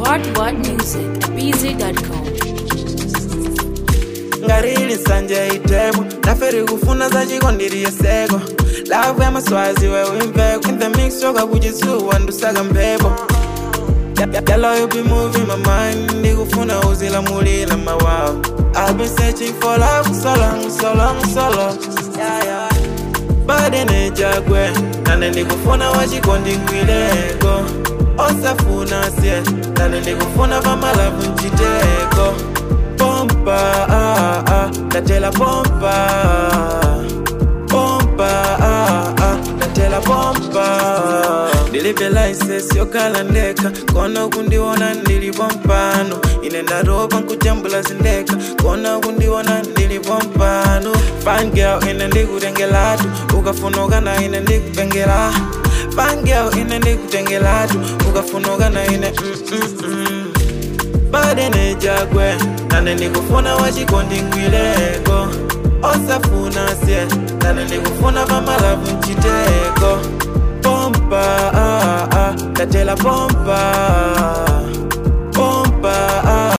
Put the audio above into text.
What What Music at BZ.com. ngarili nsanje itebo naferi kufuna zachikondiriye seko lavu ya maswazi wewimveko in the mix yoka kuchitsuwa ndusaka mphepo Yellow, you be moving my mind ndikufuna uzilamulila mawawa I've been searching for love so long, so long, so long yeah, yeah. bade nejagwe nane ndikufuna wachikondingwileko osafuna sie nane ndikufuna vamalavu nciteko pompa ah, ah, ndatela pompa pompa ah, ah, ndatela pompa ndilibe license yokhala ndekha kona kundiona ndilipo mpano ine ndaropa nkujambula zindekha kona kundiona ndilipo mpano fine girl ine ndikutengelatu ukafunukana ine ndikupengela fine girl ine ndikutengelatu ukafunukana ine mm, mm, mm. bade nejagwe nane ndikufuna wachikondingwileko osafuna sie nane ndikufuna vamalavu nciteko pompa ah, ah, ndatela pompa